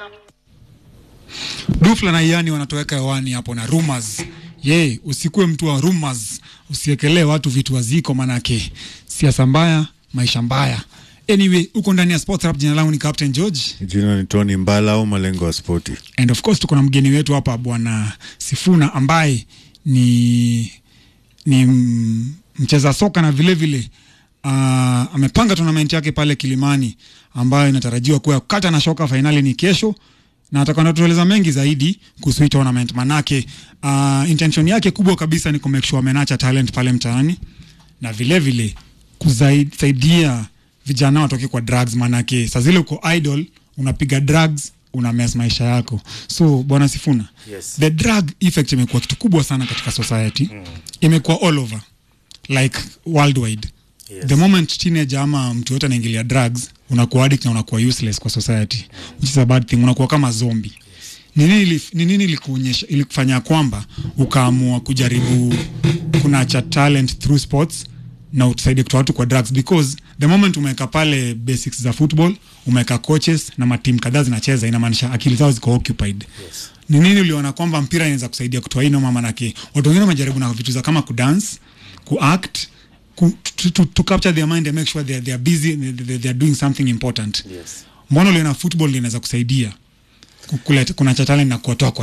Dufla na Iani wanatoweka hewani hapo na rumors. Ye, usikuwe mtu wa rumors, usiekelee watu vitu waziko, manake siasa mbaya, maisha mbaya. Anyway, uko ndani ya Sports Rap, jina langu ni Captain George Jina ni Tony Mbala au malengo ya spoti. and of course tuko na mgeni wetu hapa bwana Sifuna ambaye ni ni m- mcheza soka na vile vile uh, amepanga tournament yake pale Kilimani ambayo inatarajiwa kuwa kata na shoka. Fainali ni kesho na atakuwa anatueleza mengi zaidi kuhusu hii tournament, manake uh, intention yake kubwa kabisa ni kumake sure amenacha talent pale mtaani na vile vile kusaidia vijana watoke kwa drugs, manake saa zile uko idol unapiga drugs una mess maisha yako. So bwana Sifuna, Yes. the drug effect imekuwa kitu kubwa sana katika society mm. imekuwa all over like worldwide Yes. the moment teenager ama mtu yote anaingilia drugs unakuwa addict na unakuwa useless kwa society which is a bad thing unakuwa kama zombie ni nini ilif- ni nini ilikuonyesha ilikufanya kwamba ukaamua kujaribu kunacha talent through sports na utusaidie kutoa watu kwa drugs because the moment umeweka pale basics za football umeweka coaches na matimu kadhaa zinacheza inamaanisha akili zao ziko occupied Yes. ni nini uliona kwamba mpira inaweza kusaidia kutoa hii noma manake watu wengine wamejaribu na vitu za kama kudance kuact ku, to, to, to capture their mind and make sure they are, they are busy they, they, they are doing something important Yes. mbona uliona football inaweza kusaidia ku- kuleta kuna cha talent na kuwatoa kwa